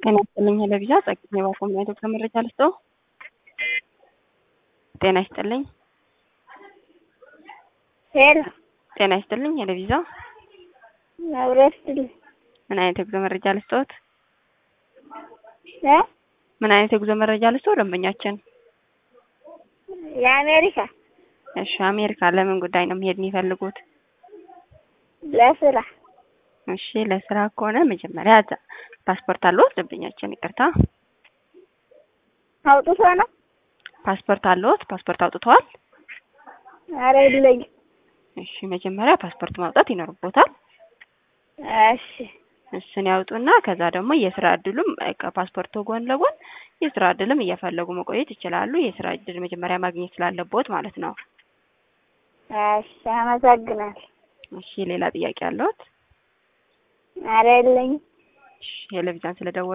ጤና ይስጥልኝ ሄለቪዛ ጸግኝ የባፎም የዶክተር መረጃ ልስጠው። ጤና ይስጥልኝ ሄሎ ጤና ይስጥልኝ ሄለቪዛ መብረስትልኝ ምን አይነት የጉዞ መረጃ ልስጠዎት? እ ምን አይነት የጉዞ መረጃ ልስጠው ደንበኛችን? የአሜሪካ እሺ አሜሪካ ለምን ጉዳይ ነው መሄድ የሚፈልጉት? ለስራ እሺ ለስራ ከሆነ መጀመሪያ እዛ ፓስፖርት አለዎት? ደንበኛችን ይቅርታ አውጥቶ ነው? ፓስፖርት አለዎት? ፓስፖርት አውጥተዋል? ኧረ የለኝም። እሺ መጀመሪያ ፓስፖርት ማውጣት ይኖርቦታል። እሺ እሱን ያውጡና ከዛ ደግሞ የስራ እድሉም ከፓስፖርቱ ጎን ለጎን የስራ እድልም እየፈለጉ መቆየት ይችላሉ። የስራ እድል መጀመሪያ ማግኘት ስላለቦት ማለት ነው። እሺ አመሰግናለሁ። እሺ ሌላ ጥያቄ አለዎት? ኧረ የለኝም። እሺ ቴሌቪዥን ስለደወሉ